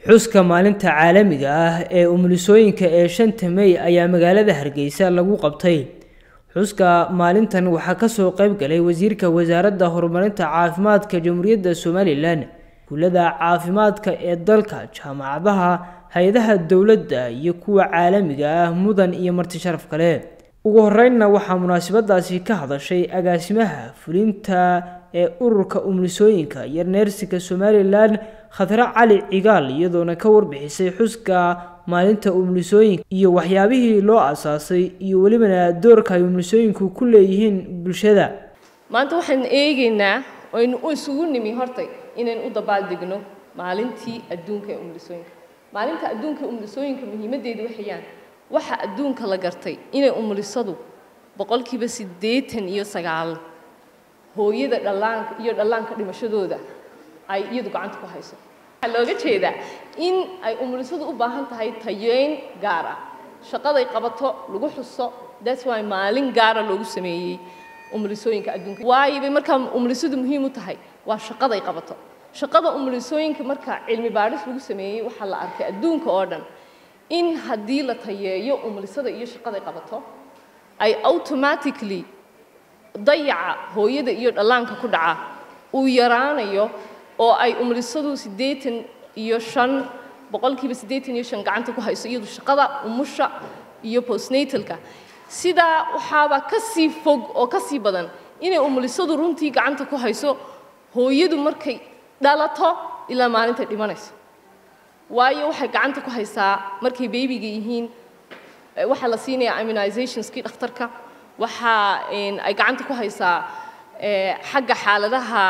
xuska maalinta caalamiga ah ee umulisooyinka ee shanta mey ayaa magaalada hargeysa lagu qabtay xuska maalintan waxaa kasoo qeyb galay wasiirka wasaaradda horumarinta caafimaadka jamhuuriyadda somalilan kullada caafimaadka ee dalka jaamacadaha hay-adaha dowladda iyo kuwa caalamiga ah mudan iyo marti sharaf kale ugu horeynna waxaa munaasabadaasi ka hadashay agaasimaha fulinta ee ururka umulisooyinka iyo neersiga somalilan khadre cali cigaal iyadoona ka warbixisay xuska maalinta umulisooyinka iyo waxyaabihii loo asaasay iyo welibana doorka ay umulisooyinku ku leeyihiin bulshada maanta waxaan eegaynaa aynu isugu nimi hortay inaynu u dabaaldegno maalintii adduunka ee umulisooyinka maalinta adduunka ee umulisooyinka muhiimaddeedu waxayaan waxa adduunka la gartay inay umulisadu boqolkiiba siddeetan iyo sagaal hooyada dhallaanka iyo dhallaanka dhimashadooda ay iyadu gacanta ku hayso waxaa looga jeedaa in ay umulisadu u baahan tahay tayeyn gaar ah shaqaday qabato lagu xuso that's why maalin gaara loogu sameeyey umulisooyinka adduunka waayo bay markaa umulisadu muhiim u tahay waa shaqaday qabato shaqada umulisooyinka marka cilmi baadhis lagu sameeyey waxaa la arkay adduunka oo dhan in haddii la tayeeyo umulisada iyo shaqaday qabato ay automatically dayaca hooyada iyo dhallaanka ku dhaca uu yaraanayo oo ay umulisadu siddeetan iyo shan boqolkiiba siddeetan iyo shan gacanta ku hayso iyadu shaqada umusha iyo postnatalka sidaa waxaaba ka sii fog oo ka sii badan inay umulisadu runtii gacanta ku hayso hooyadu markay dhalato ilaa maalintay dhimanayso waayo waxay gacanta ku haysaa markay beebiga yihiin waxaa la siinayaa immunizationskii dhakhtarka waxaa ay gacanta ku haysaa xagga xaaladaha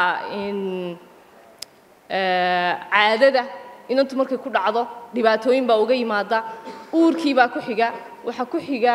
caadada inantu markay ku dhacdo dhibaatooyin baa uga yimaada uurkii baa ku xiga waxaa ku xiga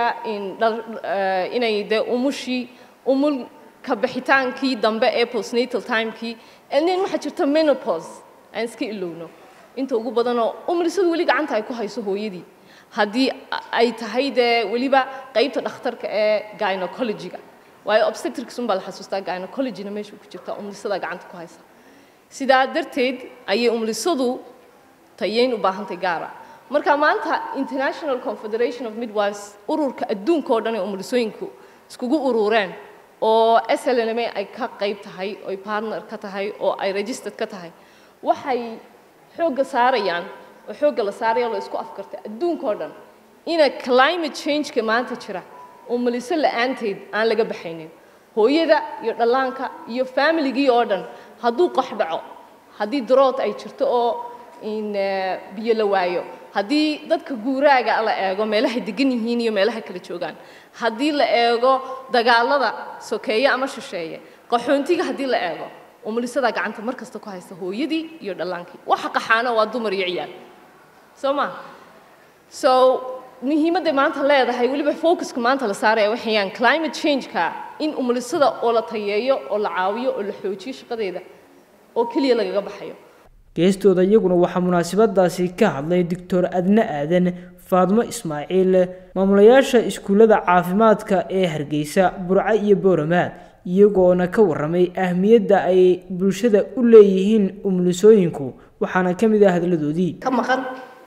inay dee umushii umul ka bixitaankii dambe ee postnatal timekii nin waxaa jirta menopause aan iska ilowno inta ugu badanoo umulisadu weli gacanta ay ku hayso hooyadii haddii ay tahay dee weliba qaybta dhakhtarka ee gynecologyga waayo obstetrics unbaa la xasuustaa gynecologyna meesha ku jirta umulisadaa gacanta ku haysa sidaa darteed ayay umulisadu tayeyn u baahantay gaara marka maanta international confederation of midwives ururka adduunka oo dhan ee umulisooyinku iskugu urureen oo slnm ay ka qayb tahay oy partner ka tahay oo ay registered ka tahay waxay xoogga saarayaan oo xoogga la saaraya la isku afkartay adduunka oo dhan ina climate changeka maanta jira umuliso la-aanteed aan laga baxaynin hooyada iyo dhallaanka iyo familigii oo dhan hadduu qox dhaco haddii darood ay jirto oo biyo la waayo haddii dadka guuraaga la eego meelahay degan yihiin iyo meelaha kala joogaan haddii la eego dagaalada sokeeye ama shisheeye qaxoontiga haddii la eego umulisadaa gacanta mar kasta ku haysta hooyadii iyo dhallaankii waxa qaxaana waa dumar iyo ciyaal soo ma so muhiimadday maanta leedahay weliba focuska maanta la saaraya waxayaan climate changeka in umulisada oo la tayeeyo oo la caawiyo oo la xoojiyo shaqadeeda oo keliya lagaga baxayo geestooda iyaguna waxaa munaasabadaasi ka hadlay doctor adne aadan faadmo ismaaciil maamulayaasha iskuullada caafimaadka ee hargeysa burco iyo booramaad iyagoona ka warramay ahmiyadda ay bulshada u leeyihiin umulisooyinku waxaana ka mid ah hadladoodii ka maqan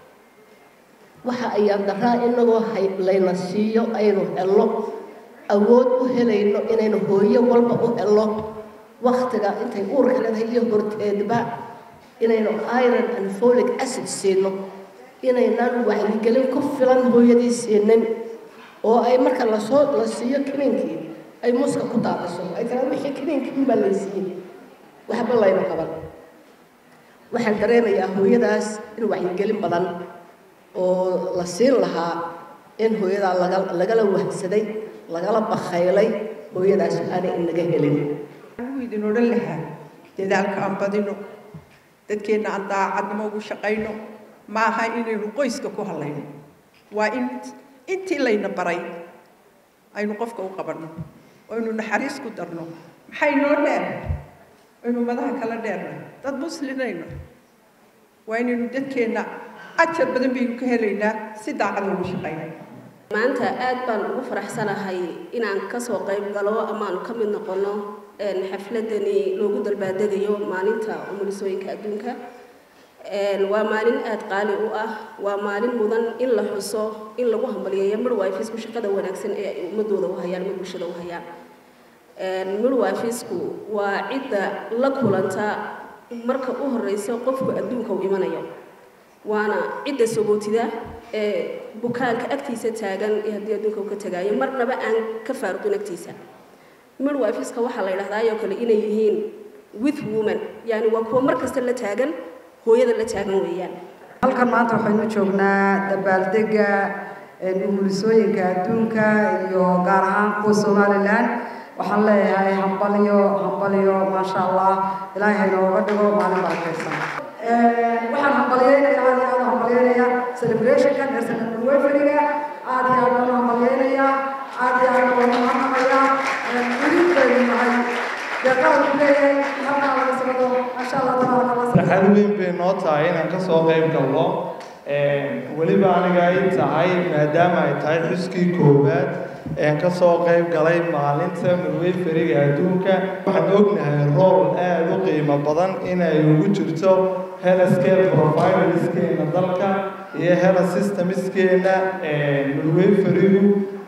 waxa ayaan daraa inagoo layna siiyo aynu helno awood u helayno inaynu hooyo walba u helno waktiga intay uurka leedahay iyo horteedba inaynu iron and folic acid siino inaynaan wacyigelin ku filan hooyadii siinin oo ay marka lasoo la siiyo kiniinkii ay muska ku daadiso ay tiraa wixii kiniinkii baa laysiiyey waxba layna qaban waxaan dareemayaa hooyadaas in wacyigelin badan oo la siin lahaa in hooyadaa laga lagala wahsaday lagala bakhaylay hooyadaas aanay inaga helin anigu idin odhan lahaa dadaalka aan badino dadkeenna aan daacadnimo ugu shaqayno ma aha inaynu qoyska ku hadlayno waa in intii layna baray aynu qofka u qabanno oo aynu naxariis ku darno maxay noo dheer aynu madaha kala dheerna dad muslinayno waa inaynu dadkeenna ajar badan baynu ka helaynaa si daacad ugu shaqayno maanta aad baan ugu faraxsanahay inaan kasoo qayb galo amaanu ka mid noqono xafladani loogu dalbaadegayo maalinta umulisooyinka adduunka waa maalin aada qaali u ah waa maalin mudan in la xuso in lagu hambaliyeeyo midwifisku shaqada wanaagsan ee ay ummadooda u hayaan ama bulshada u hayaan midwifisku waa cidda la kulanta marka u horeysa qofku adduunka u imanayo waana cidda sabootida ee bukaanka agtiisa taagan ee haddii adduunka uu ka tagaayo marnaba aan ka faaruqin agtiisa midwifiska waxaa la yidhahdaayoo kale inay yihiin with woman yani waa kuwa mar kasta la taagan hooyada la taagan weeyaan halkan maanta waxaynu joognaa dabaaldega umulisooyinka adduunka iyo gaar ahaan kuwa somalilan waxaan leeyahay hambalyo hambalyo maasha allah ilaahay haynooga dhigo maalin barakaysan waxaan hambalyeynaya aad iyo aad u hambalyeynaya celebrationka nersana midwiferiga aad iyo aad baan u hambalyeynaya aad iyo aad baan u mahadnaqaya weli baynu nahay farxad weyn bay noo tahay inaan ka soo qayb galno weliba aniga ay tahay maadaama ay tahay xuskii koowaad een ka soo qayb galay maalinta midwayferiga adduunka waxaan ognahay rool aada u qiimo badan inay ugu jirto healthcare providerskeena dalka iyo health systemskeena midwayferigu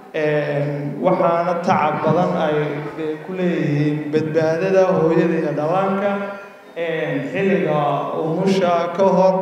waxaana tacab badan ay ku leeyihiin badbaadada hooyada iyo dhallaanka xilliga umusha ka hor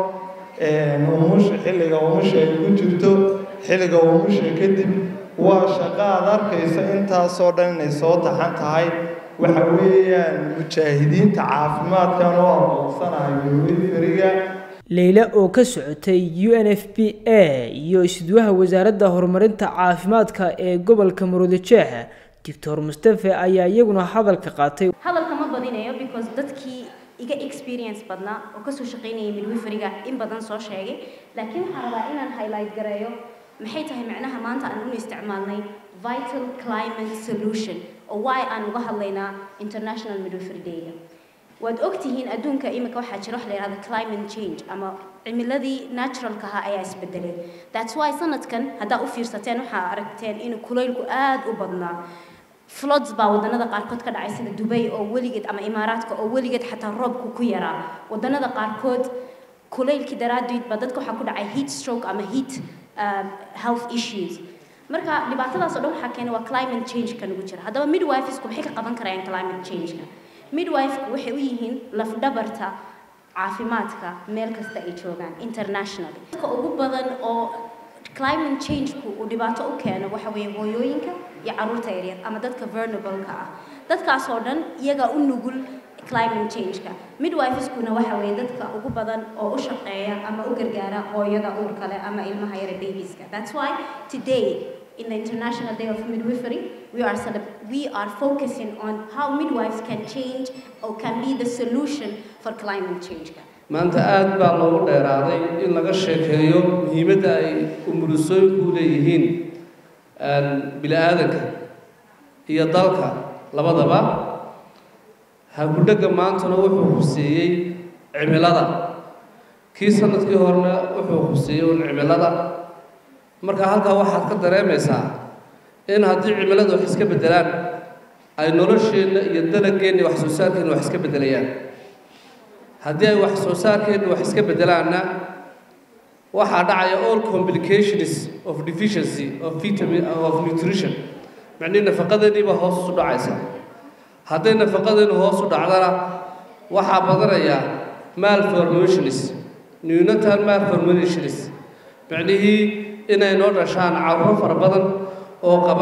umusha xilliga umusha ay ku jirto xilliga umusha kadib waa shaqo aad arkayso intaasoo dhan inay soo taxan tahay waxa weeyaan mujaahidiinta caafimaadkan oo aqoonsanahay midwayferiga leyle oo ka socotay u n f p a iyo isduwaha wasaaradda horumarinta caafimaadka ee gobolka muruudajeex doctor mustafe ayaa iyaguna hadalka qaatay hadalka ma badinayo because dadkii iga experience badnaa oo kasoo shaqaynayay midwiferiga in badan soo sheegay laakiin waxaan rabaa inaan highlight gareeyo maxay tahay macnaha maanta aan unu isticmaalnay vital climate solution oo why aan uga hadlaynaa international midwifery day-ga waad ogtihiin adduunka imika waxaa jira wax la yidhahda climate change ama cimiladii naturalka ahaa ayaa isbedelay that's why sanadkan haddaa u fiirsateen waxaa aragteen in kulaylku aada u badnaa floods baa wadanada qaarkood ka dhacay sida dubay oo weligeed ama imaaraadka oo weligeed xataa roobku ku yaraa wadanada qaarkood kulaylkii daraaddeed baa dadka waxaa ku dhacay heat stroke ama heat health issues marka dhibaatadaas oo dhan waxaa keenay waa climate change ka nagu jira haddaba midwifesku maxay ka qaban karayaan climate change-ka midwifeku waxay u yihiin lafdhabarta caafimaadka meel kasta ay joogaan internationally dadka ugu badan oo climate change-ku uu dhibaato u keeno waxa weeye hooyooyinka iyo carruurta yaryar ama dadka vulnerable-ka ah dadkaas oo dhan iyagaa u nugul climate change-ka midwifeskuna waxa weeye dadka ugu badan oo u shaqeeya ama u gargaara hooyada uurka leh ama ilmaha yara babies-ka that's why today in the International Day of Midwifery, we are, we are focusing on how midwives can change or can be the solution for climate change. maanta aada baa loogu dheeraaday in laga sheekeeyo muhiimadda ay umulusooyinku u leeyihiin bili-aadanka iyo dalka labadaba hagudhegga maantana wuxuu huseeyey cimilada kii sanadkii horena wuxuu huseeyey un cimilada marka halkaa waxaad ka dareemaysaa in haddii cimiladu wax iska beddelaan ay nolosheenna iyo dalageenna wax soo saarkeenna wax iska beddelayaan haddii ay wax soo saarkeenna wax iska beddelaanna waxaa dhacaya all complications of deficiency of vitamin of nutrition macnihii nafaqadeennii baa hoos u dhacaysa hadday nafaqadeennu hoos u dhacdana waxaa badanaya malformations neonatal malformations macnihii inay noo dhashaan carruur fara badan oo qaba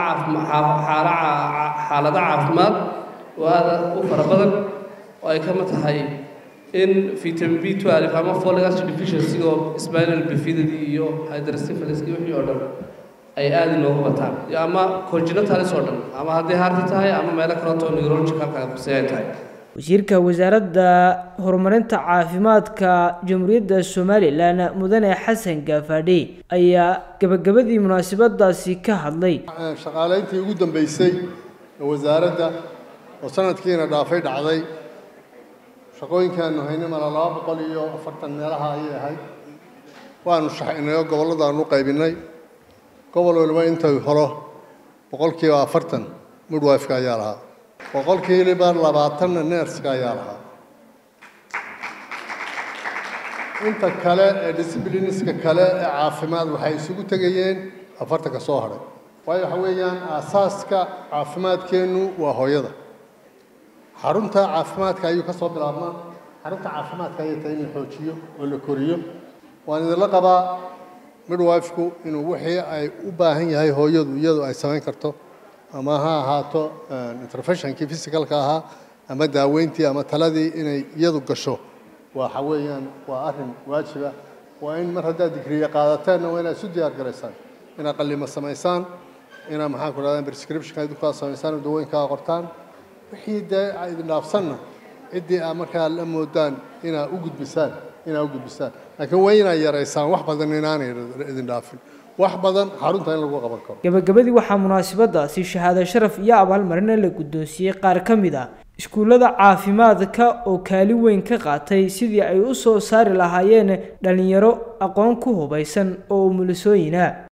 xaalado caafimaad oo aada u fara badan oo ay kama tahay in vitamin b twelve ama folic acid deficiency oo spinal bifidity iyo hydrocephalus iyo wixii oo dhan ay aada inoogu bataan iyo ama congenitalis oo dhan ama hadday harti tahay ama meelo kaleeto neurologicalka kuse ay tahay wasiirka wasaaradda horumarinta caafimaadka jamhuuriyadda somalilan mudane xasan gaafadhi ayaa gabagabadii munaasabadaasi ka hadlay shaqaalayntii ugu dambeysay ee wasaaradda oo sanadkiina dhaafay dhacday shaqooyinkaanu haynay mala laba boqol iyo afartan meelaha ayay ahayd waanu shaxaynay oo gobolladaanu u qaybinay gobol waliba intuu helo boqolkiiba afartan midwifeka ayaa lahaa boqolkiiba labaatanna neerska ayaa lahaa inta kale ee discipliniska kale ee caafimaad waxay isugu tegayeen afartanka soo hadhay waayo waxa weeyaan aasaaska caafimaadkeennu waa hooyada xarunta caafimaadka ayuu ka soo bilaabmaa xarunta caafimaadka ayay tahay in la xoojiyo oo la koriyo waan idinla qabaa midwifeku inuu wixii ay u baahan yahay hooyadu iyadu ay samayn karto ama ha ahaato interventionkii physicalka ahaa ama daaweyntii ama taladii inay iyadu gasho waxa weeyaan waa arrin waajiba waa in mar haddaad digriye qaadateenna waa inaad isu diyaar garaysaan inaad qallimo samaysaan inaad maxaan ku dhahdaa prescriptionka idinkaa samaysaan oo dawooyinkaa qortaan wixii dee idin dhaafsanna ciddii aad markaa la moodaan inaad u gudbisaan inaad u gudbisaan laakiin waa inaad yaraysaan wax badan inaanay idin dhaafin wax badan xarunta in lagu qaban karo gabagabadii waxaa munaasabadaasi shahaado sharaf iyo abaalmarina la guddoonsiiyey qaar ka mid ah iskuullada caafimaadka oo kaalin weyn ka qaatay sidii ay u soo saari lahaayeen dhallinyaro aqoon ku hubaysan oo umulisooyina